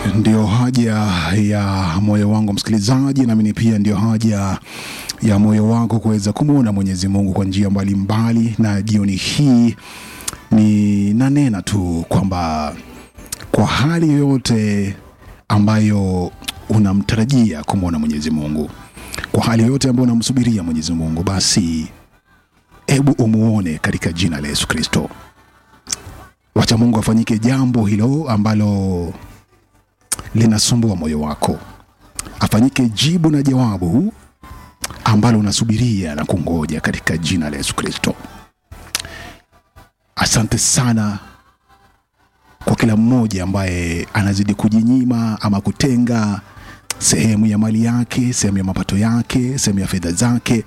ndio haja ya moyo wangu msikilizaji, nami pia ndio haja ya moyo wako kuweza kumwona Mwenyezi Mungu kwa njia mbalimbali, na jioni hii ni nanena tu kwamba kwa hali yoyote ambayo unamtarajia kumwona Mwenyezi Mungu, kwa hali yoyote ambayo unamsubiria Mwenyezi Mungu, basi hebu umuone katika jina la Yesu Kristo. Wacha Mungu afanyike jambo hilo ambalo linasumbua moyo wako, afanyike jibu na jawabu ambalo unasubiria na kungoja katika jina la Yesu Kristo. Asante sana kwa kila mmoja ambaye anazidi kujinyima ama kutenga sehemu ya mali yake, sehemu ya mapato yake, sehemu ya fedha zake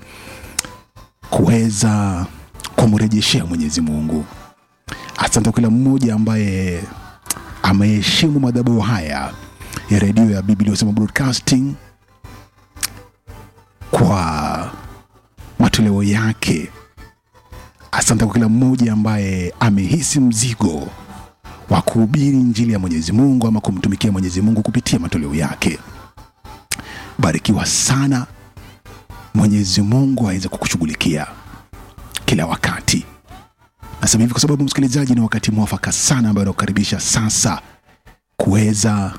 kuweza kumrejeshea Mwenyezi Mungu. Asante kwa kila mmoja ambaye ameheshimu madhabahu haya ya redio ya Biblia Husema Broadcasting kwa matoleo yake. Asante kwa kila mmoja ambaye amehisi mzigo wa kuhubiri injili ya Mwenyezi Mungu ama kumtumikia Mwenyezi Mungu kupitia matoleo yake. Barikiwa sana. Mwenyezi Mungu aweze kukushughulikia kila wakati. Nasema hivi kwa sababu msikilizaji, ni wakati mwafaka sana ambayo nakukaribisha sasa kuweza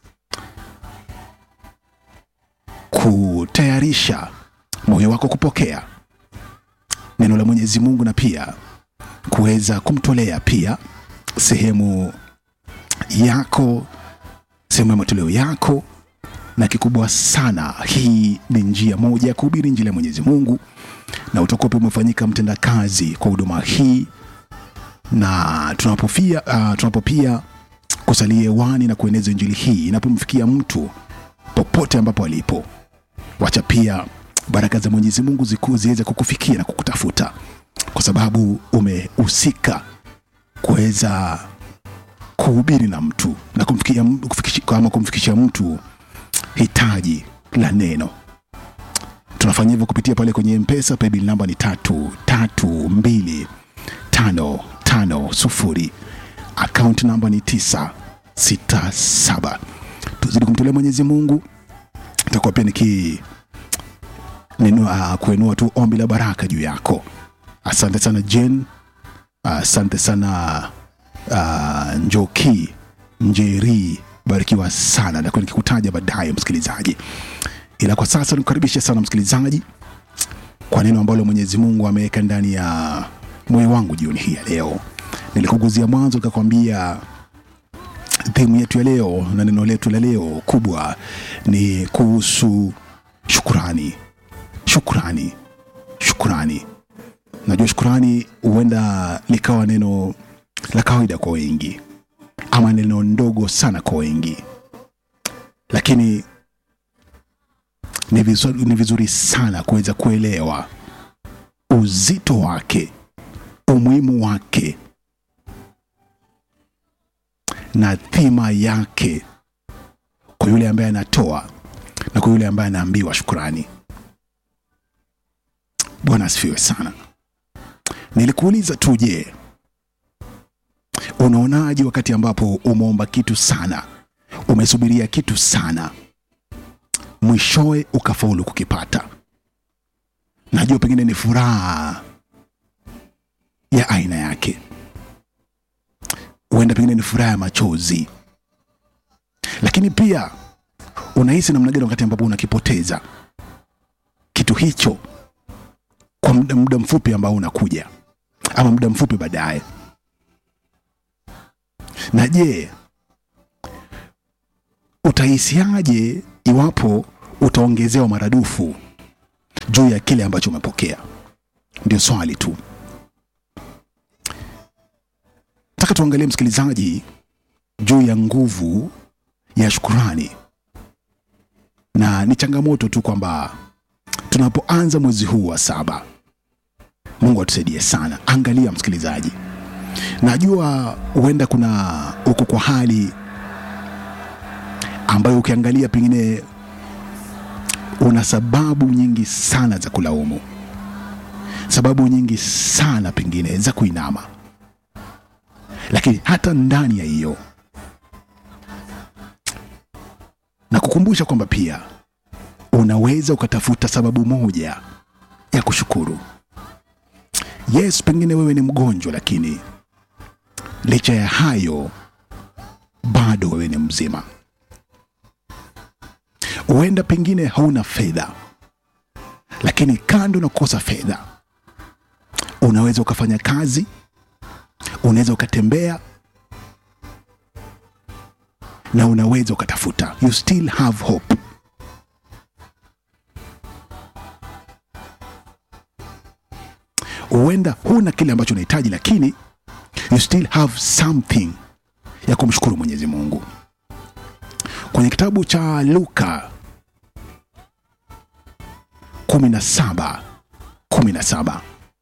kutayarisha moyo wako kupokea neno la Mwenyezi Mungu na pia kuweza kumtolea pia sehemu yako, sehemu ya matoleo yako. Na kikubwa sana, hii ni njia moja ya kuhubiri injili ya Mwenyezi Mungu, na utakuwa pia umefanyika mtendakazi kwa huduma hii, na tunapofia uh, tunapopia kusalia hewani na kueneza injili hii inapomfikia mtu popote ambapo alipo, wacha pia baraka za Mwenyezi Mungu ziku- ziweze kukufikia na kukutafuta, kwa sababu umehusika kuweza kuhubiri na mtu na kumfikia, kufikisha, ama kumfikisha mtu hitaji la neno. Tunafanya hivyo kupitia pale kwenye Mpesa. Paybill namba ni tatu tatu mbili tano tano sufuri. Account namba ni tisa sita saba. Tuzidi kumtolea Mwenyezi Mungu. Itakuwa pia niki ninua, kuinua tu ombi la baraka juu yako. Asante sana Jen, asante sana uh, Njoki Njeri, barikiwa sana, nakuwa nikikutaja baadaye msikilizaji, ila kwa sasa nikukaribisha sana msikilizaji kwa neno ambalo Mwenyezi Mungu ameweka ndani ya moyo wangu jioni hii ya leo. Nilikuguzia mwanzo nikakwambia themu yetu ya leo na neno letu la leo kubwa ni kuhusu shukurani. Shukurani, shukurani. Najua shukurani huenda likawa neno la kawaida kwa wengi ama neno ndogo sana kwa wengi, lakini ni vizuri, ni vizuri sana kuweza kuelewa uzito wake, umuhimu wake na dhima yake kwa yule ambaye anatoa na kwa yule ambaye anaambiwa shukurani. Bwana asifiwe sana. Nilikuuliza tu, je, unaonaje wakati ambapo umeomba kitu sana, umesubiria kitu sana, mwishowe ukafaulu kukipata? Najua pengine ni furaha ya aina yake, huenda pengine ni furaha ya machozi, lakini pia unahisi namna gani wakati ambapo unakipoteza kitu hicho kwa muda, muda mfupi ambao unakuja ama muda mfupi baadaye? Na je, utahisiaje iwapo utaongezewa maradufu juu ya kile ambacho umepokea? Ndio swali tu. Nataka tuangalie msikilizaji, juu ya nguvu ya shukurani, na ni changamoto tu kwamba tunapoanza mwezi huu wa saba, Mungu atusaidie sana. Angalia msikilizaji, najua huenda kuna uko kwa hali ambayo ukiangalia pengine una sababu nyingi sana za kulaumu, sababu nyingi sana pengine za kuinama, lakini hata ndani ya hiyo kukumbusha kwamba pia unaweza ukatafuta sababu moja ya kushukuru. Yes, pengine wewe ni mgonjwa, lakini licha ya hayo bado wewe ni mzima. Huenda pengine hauna fedha, lakini kando na kukosa fedha, unaweza ukafanya kazi, unaweza ukatembea na unaweza ukatafuta. You still have hope. Huenda huna kile ambacho unahitaji, lakini you still have something ya kumshukuru Mwenyezi Mungu. Kwenye kitabu cha Luka 17 17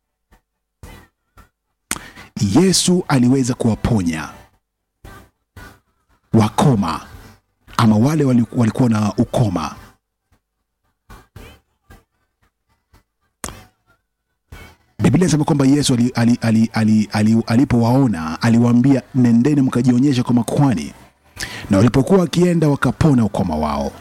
Yesu aliweza kuwaponya wakoma ama wale wali- walikuwa na ukoma. Biblia inasema kwamba Yesu ali, ali, ali, ali, ali, alipowaona aliwaambia, nendeni mkajionyesha kwa makuhani, na walipokuwa wakienda wakapona ukoma wao.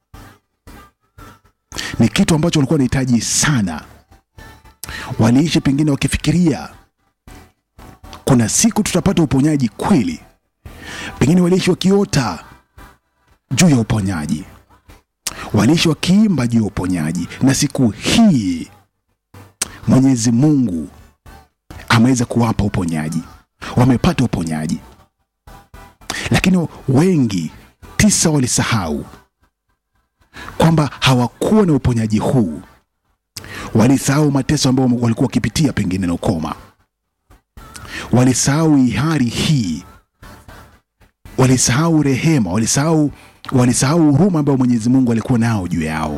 Ni kitu ambacho walikuwa wanahitaji sana. Waliishi pengine wakifikiria kuna siku tutapata uponyaji kweli. Pengine waliishi wakiota juu ya uponyaji, waliishi wakiimba juu ya uponyaji, na siku hii Mwenyezi Mungu ameweza kuwapa uponyaji, wamepata uponyaji. Lakini wengi tisa walisahau kwamba hawakuwa na uponyaji huu, walisahau mateso ambayo walikuwa wakipitia pengine na ukoma, walisahau ihari hii, walisahau rehema, walisahau walisahau huruma ambayo Mwenyezi Mungu alikuwa nao juu yao,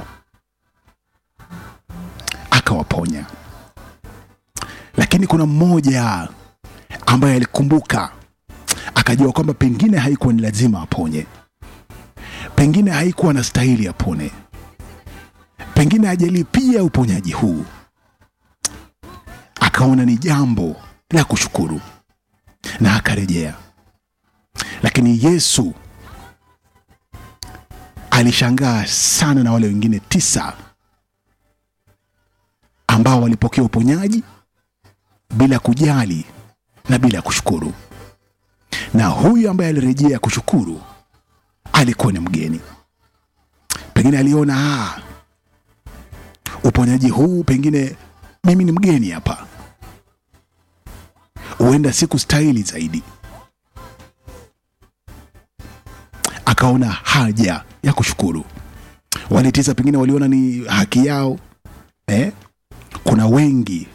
akawaponya. Lakini kuna mmoja ambaye alikumbuka akajua kwamba pengine haikuwa ni lazima aponye, pengine haikuwa na stahili apone, pengine hajalipia uponyaji huu, akaona ni jambo la kushukuru na akarejea. Lakini Yesu alishangaa sana na wale wengine tisa ambao walipokea uponyaji bila kujali na bila kushukuru. Na huyu ambaye alirejea kushukuru alikuwa ni mgeni. Pengine aliona ah, uponyaji huu pengine mimi ni mgeni hapa, huenda siku stahili zaidi. Akaona haja ya kushukuru. Wale tisa pengine waliona ni haki yao eh? Kuna wengi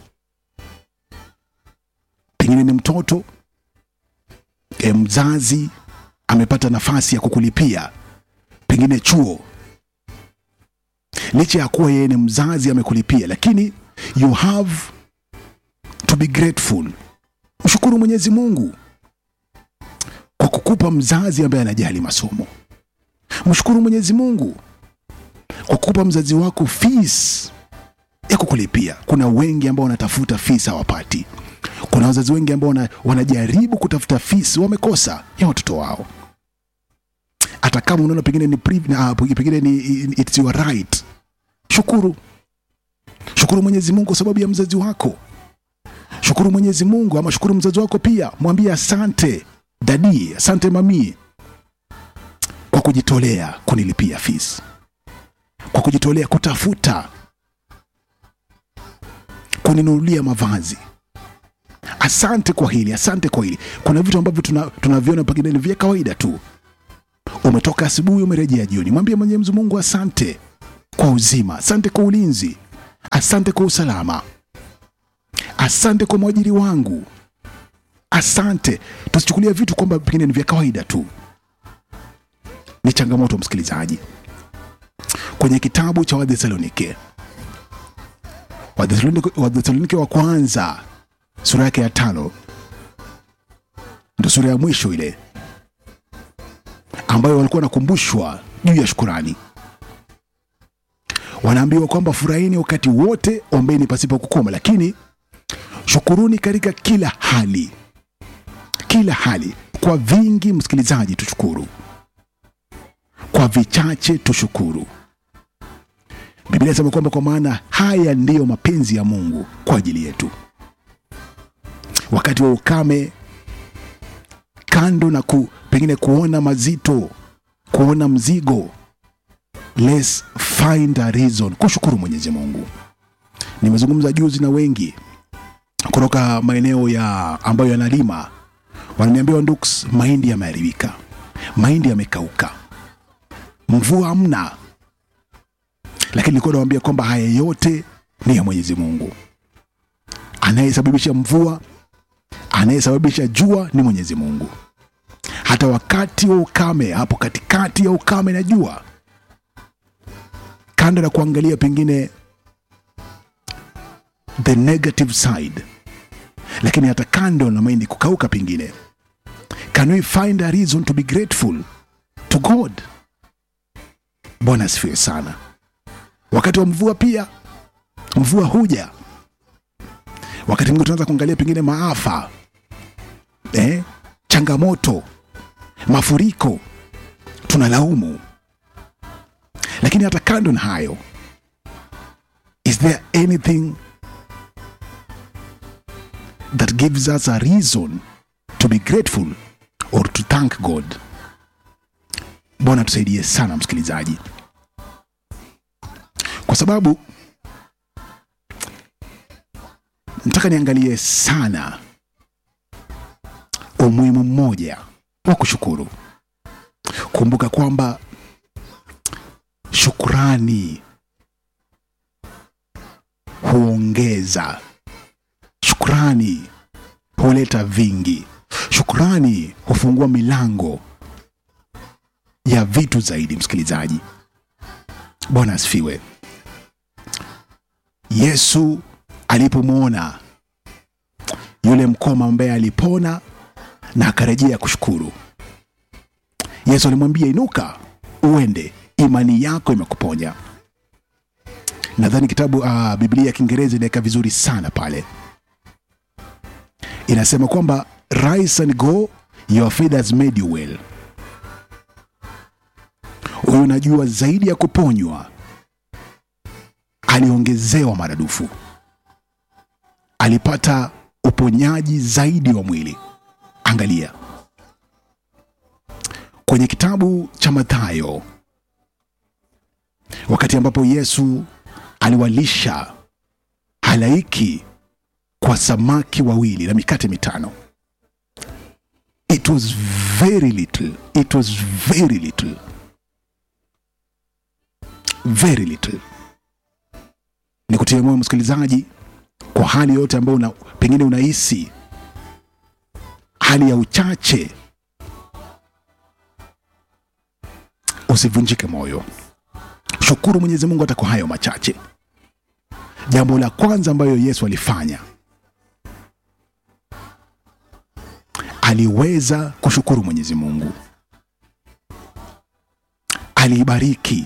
pengine ni mtoto e, mzazi amepata nafasi ya kukulipia pengine chuo, licha ya kuwa yeye ni mzazi amekulipia, lakini you have to be grateful. Mshukuru Mwenyezi Mungu kwa kukupa mzazi ambaye anajali masomo. Mshukuru Mwenyezi Mungu kwa kukupa mzazi wako fees ya kukulipia. Kuna wengi ambao wanatafuta fees hawapati. Kuna wazazi wengi ambao wana, wanajaribu kutafuta fees wamekosa ya watoto wao, hata kama unaona pengine ni priv- na, uh, pengine ni it's your right. Shukuru, shukuru Mwenyezi Mungu kwa sababu ya mzazi wako. Shukuru Mwenyezi Mungu ama shukuru mzazi wako pia, mwambie asante dadi, asante mami kwa kujitolea kunilipia fees, kwa kujitolea kutafuta kuninunulia mavazi. Asante kwa hili, asante kwa hili. Kuna vitu ambavyo tuna- tunaviona pengine ni vya kawaida tu. Umetoka asubuhi, umerejea jioni, mwambie Mwenyezi Mungu asante kwa uzima, asante kwa ulinzi, asante kwa usalama, asante kwa mwajiri wangu, asante. Tusichukulia vitu kwamba pengine ni vya kawaida tu. Ni changamoto, msikilizaji. Kwenye kitabu cha Wathesalonike, Wathesalonike Wathesalonike wa kwanza sura yake ya tano ndo sura ya mwisho ile ambayo walikuwa wanakumbushwa juu ya shukurani. Wanaambiwa kwamba furahini wakati wote, ombeni pasipo kukoma, lakini shukuruni katika kila hali. Kila hali, kwa vingi. Msikilizaji, tushukuru kwa vichache tushukuru. Biblia inasema kwamba kwa maana haya ndiyo mapenzi ya Mungu kwa ajili yetu. Wakati wa ukame, kando na ku, pengine kuona mazito, kuona mzigo, let's find a reason kushukuru Mwenyezi Mungu. Nimezungumza juzi na wengi kutoka maeneo ya ambayo yanalima, wananiambia Ndux, mahindi yameharibika, mahindi yamekauka, mvua hamna. Lakini nilikuwa nawaambia kwamba haya yote ni ya Mwenyezi Mungu. Anayesababisha mvua, anayesababisha jua ni Mwenyezi Mungu. Hata wakati wa ukame, hapo katikati ya ukame na jua, kando na kuangalia pengine the negative side, lakini hata kando na mahindi kukauka, pengine can we find a reason to be grateful to God? Bwana asifiwe sana. Wakati wa mvua pia, mvua huja wakati mwingine tunaanza kuangalia pengine maafa eh, changamoto, mafuriko, tunalaumu. Lakini hata kando na hayo, is there anything that gives us a reason to be grateful or to thank God? Bwana tusaidie sana msikilizaji, kwa sababu nataka niangalie sana umuhimu mmoja wa kushukuru. Kumbuka kwamba shukrani huongeza, shukrani huleta vingi, shukrani hufungua milango ya vitu zaidi. Msikilizaji, Bwana asifiwe. Yesu alipomwona yule mkoma ambaye alipona na akarejea kushukuru, Yesu alimwambia inuka, uende, imani yako imekuponya. Nadhani kitabu uh, Biblia ya Kiingereza inaweka vizuri sana pale, inasema kwamba rise and go your faith has made you well. Huyu unajua zaidi ya kuponywa, aliongezewa maradufu alipata uponyaji zaidi wa mwili. Angalia kwenye kitabu cha Mathayo, wakati ambapo Yesu aliwalisha halaiki kwa samaki wawili na mikate mitano. It was very little, it was very little, very little. Nikutie moyo msikilizaji, kwa hali yote ambayo una, pengine unahisi hali ya uchache, usivunjike moyo. Shukuru Mwenyezi Mungu hata kwa hayo machache. Jambo la kwanza ambayo Yesu alifanya, aliweza kushukuru Mwenyezi Mungu, aliibariki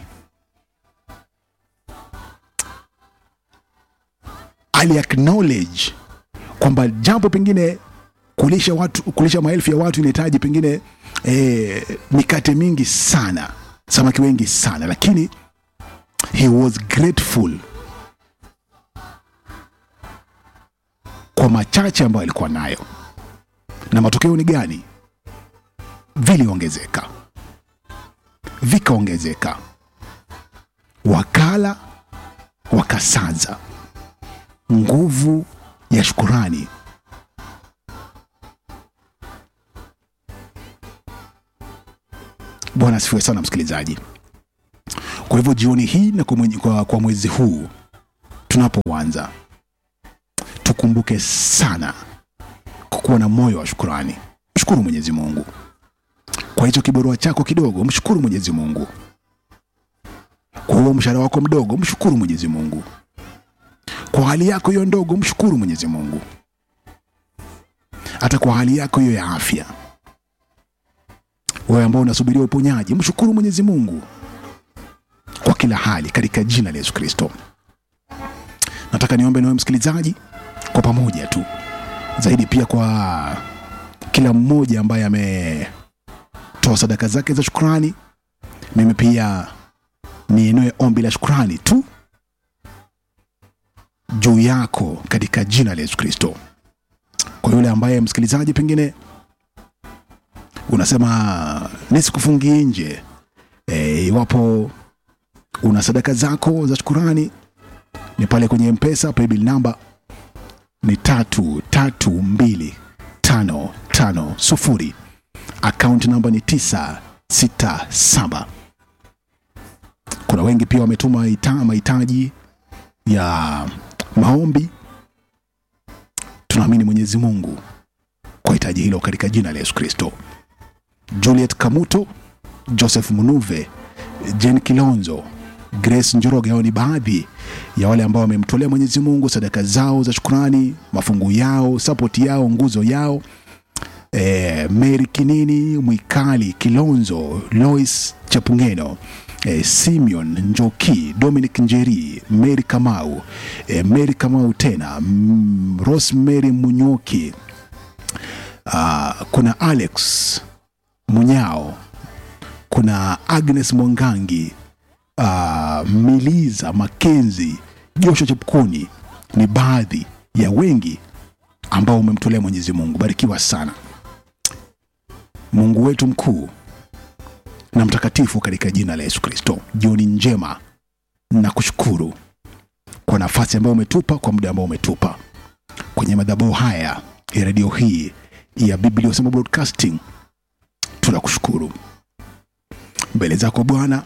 ali acknowledge kwamba jambo pengine kulisha watu, kulisha maelfu ya watu inahitaji pengine eh, mikate mingi sana, samaki wengi sana, lakini he was grateful kwa machache ambayo alikuwa nayo, na matokeo ni gani? Viliongezeka, vikaongezeka, wakala wakasaza nguvu ya shukurani. Bwana asifiwe sana msikilizaji. Kwa hivyo jioni hii na kwa, mwenye, kwa, kwa mwezi huu tunapoanza, tukumbuke sana kukuwa na moyo wa shukurani. Mshukuru Mwenyezi Mungu kwa hicho kibarua chako kidogo, mshukuru Mwenyezi Mungu kwa huo mshahara wako mdogo, mshukuru Mwenyezi Mungu kwa hali yako hiyo ndogo, mshukuru Mwenyezi Mungu. Hata kwa hali yako hiyo ya afya, wewe ambao unasubiria uponyaji, mshukuru Mwenyezi Mungu kwa kila hali, katika jina la Yesu Kristo. Nataka niombe nawe msikilizaji, kwa pamoja tu zaidi, pia kwa kila mmoja ambaye ametoa sadaka zake za shukrani mimi pia niinue ombi la shukrani tu juu yako katika jina la Yesu Kristo. Kwa yule ambaye msikilizaji, pengine unasema nisikufungie nje, e, iwapo una sadaka zako za shukurani ni pale kwenye mpesa paybill namba ni tatu tatu mbili tano tano sufuri akaunti namba ni tisa sita saba kuna wengi pia wametuma ita- mahitaji ya maombi tunaamini mwenyezi mungu kwa hitaji hilo katika jina la yesu kristo juliet kamuto joseph munuve jen kilonzo grace njoroge hao ni baadhi ya wale ambao wamemtolea mwenyezi mungu sadaka zao za shukurani mafungu yao sapoti yao nguzo yao e, mary kinini mwikali kilonzo lois chapungeno e, simeon njoki dominic njeri mary kamau e, mary kamau tena mm, rosemary munyoki uh, kuna alex munyao kuna agnes mwangangi uh, miliza makenzi joshua chepkuni ni baadhi ya wengi ambao umemtolea mwenyezi mungu barikiwa sana mungu wetu mkuu na mtakatifu katika jina la yesu kristo jioni njema na kushukuru kwa nafasi ambayo umetupa kwa muda ambao umetupa kwenye madhabahu haya ya redio hii ya biblia usema broadcasting tunakushukuru mbele zako bwana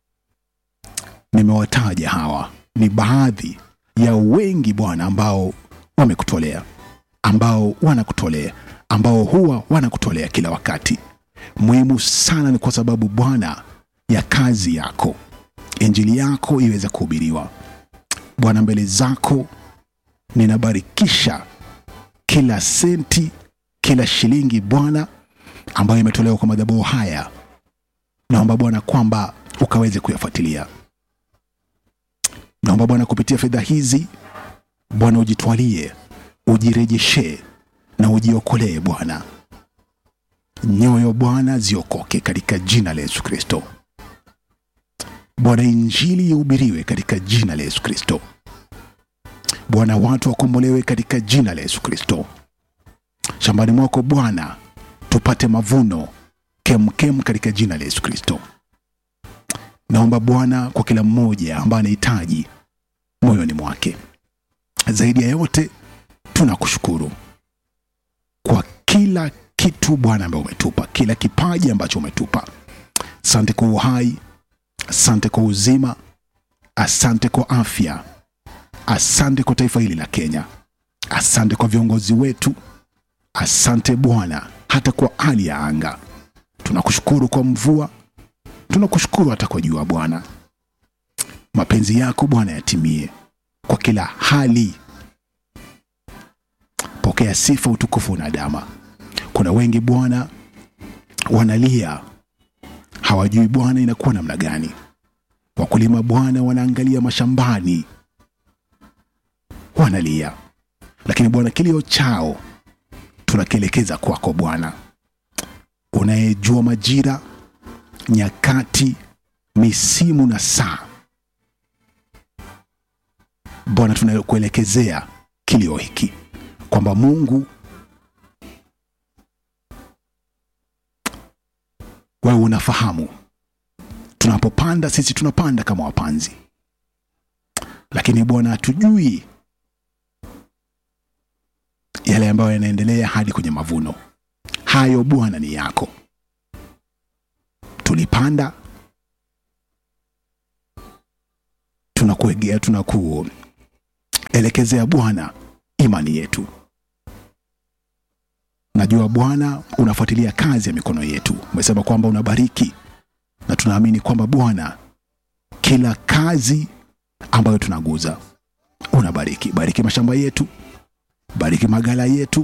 nimewataja hawa ni baadhi ya wengi bwana ambao wamekutolea ambao wanakutolea ambao huwa wanakutolea kila wakati muhimu sana ni kwa sababu bwana ya kazi yako injili yako iweze kuhubiriwa bwana mbele zako ninabarikisha kila senti kila shilingi bwana ambayo imetolewa kwa madhabahu haya naomba bwana kwamba ukaweze kuyafuatilia naomba bwana kupitia fedha hizi bwana ujitwalie ujirejeshe na ujiokolee bwana nyoyo bwana ziokoke katika jina la yesu kristo bwana injili ihubiriwe katika jina la yesu kristo bwana watu wakombolewe katika jina la yesu kristo shambani mwako bwana tupate mavuno kemkem katika jina la yesu kristo naomba bwana kwa kila mmoja ambaye anahitaji moyoni mwake zaidi ya yote tunakushukuru kwa kila kitu bwana ambaye umetupa kila kipaji ambacho umetupa asante kwa uhai asante kwa uzima asante kwa afya asante kwa taifa hili la kenya asante kwa viongozi wetu asante bwana hata kwa hali ya anga tunakushukuru kwa mvua tunakushukuru hata kwa jua bwana mapenzi yako bwana yatimie kwa kila hali pokea sifa utukufu na dama kuna wengi bwana wanalia hawajui bwana inakuwa namna gani wakulima bwana wanaangalia mashambani wanalia lakini bwana kilio chao tunakielekeza kwako bwana unayejua majira nyakati misimu na saa bwana tunakuelekezea kilio hiki kwamba mungu wewe unafahamu tunapopanda sisi tunapanda kama wapanzi lakini bwana hatujui yale ambayo yanaendelea hadi kwenye mavuno hayo bwana ni yako tulipanda tunakuegea tunakuelekezea bwana imani yetu najua bwana unafuatilia kazi ya mikono yetu umesema kwamba unabariki na tunaamini kwamba bwana kila kazi ambayo tunaguza unabariki bariki mashamba yetu bariki magala yetu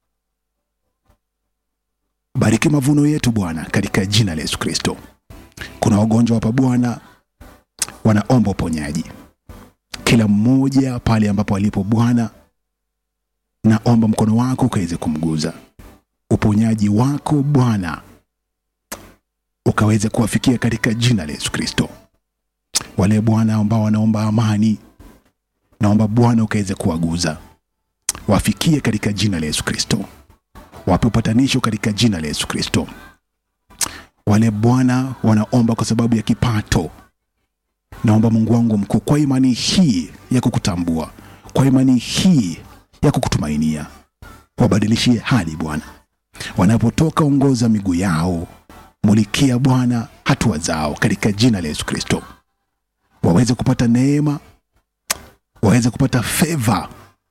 bariki mavuno yetu bwana katika jina la yesu kristo kuna wagonjwa hapa bwana wanaomba uponyaji kila mmoja pale ambapo alipo bwana naomba mkono wako ukaweze kumguza uponyaji wako bwana ukaweze kuwafikia katika jina la Yesu Kristo. Wale Bwana ambao wanaomba amani, naomba Bwana ukaweze kuwaguza, wafikie katika jina la Yesu Kristo, wape upatanisho katika jina la Yesu Kristo. Wale Bwana wanaomba kwa sababu ya kipato, naomba Mungu wangu mkuu, kwa imani hii ya kukutambua, kwa imani hii ya kukutumainia, wabadilishie hali Bwana. Wanapotoka ongoza miguu yao, mulikia Bwana hatua zao katika jina la Yesu Kristo, waweze kupata neema, waweze kupata feva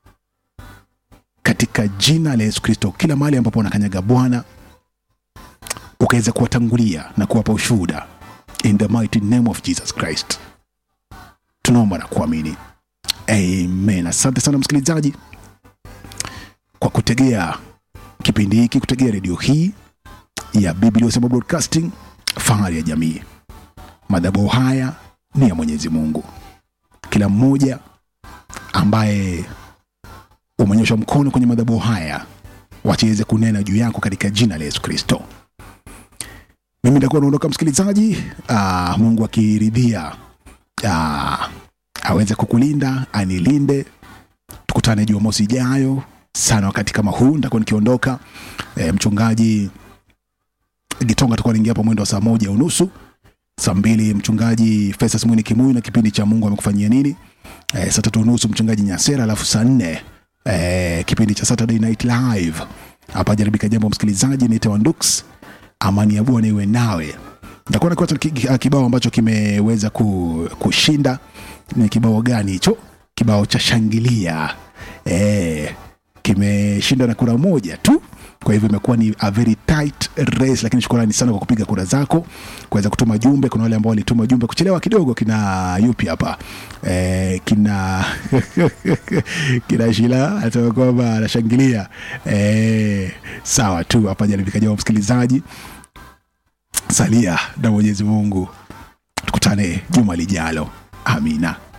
katika jina la Yesu Kristo. Kila mahali ambapo wanakanyaga Bwana, ukaweza kuwatangulia na kuwapa ushuhuda in the mighty name of Jesus Christ, tunaomba na kuamini amen. Asante sana msikilizaji kwa kutegea kipindi hiki, kutegea redio hii ya Biblia Usema Broadcasting, fahari ya jamii. Madhabahu haya ni ya Mwenyezi Mungu. Kila mmoja ambaye umenyosha mkono kwenye madhabahu haya, wachiweze kunena juu yako katika jina la Yesu Kristo. Mimi nitakuwa naondoka msikilizaji. Aa, Mungu akiridhia aa, aweze kukulinda anilinde. Tukutane Jumamosi ijayo sana wakati kama huu, nitakuwa nikiondoka. E, mchungaji Gitonga atakuwa anaingia hapo mwendo wa saa moja unusu. Saa mbili mchungaji Festus Mwini Kimuyu na kipindi cha Mungu amekufanyia nini. E, saa tatu unusu mchungaji Nyasera, alafu saa nne e, kipindi cha Saturday Night Live hapa jaribika jambo. Msikilizaji, niite Wandux, amani ya Bwana iwe nawe. Nitakuwa na kwanza ki- kibao ambacho kimeweza ku, kushinda. Ni kibao gani hicho? Kibao cha shangilia e, kimeshinda na kura moja tu kwa hivyo imekuwa ni a very tight race, lakini shukrani sana kwa kupiga kura zako, kuweza kutuma jumbe. Kuna wale ambao walituma jumbe kuchelewa kidogo, kina yupi hapa e, kina kina Shila anasema kwamba anashangilia e, sawa tu hapa jaribika jawa. Msikilizaji, salia na Mwenyezi Mungu, tukutane juma lijalo. Amina.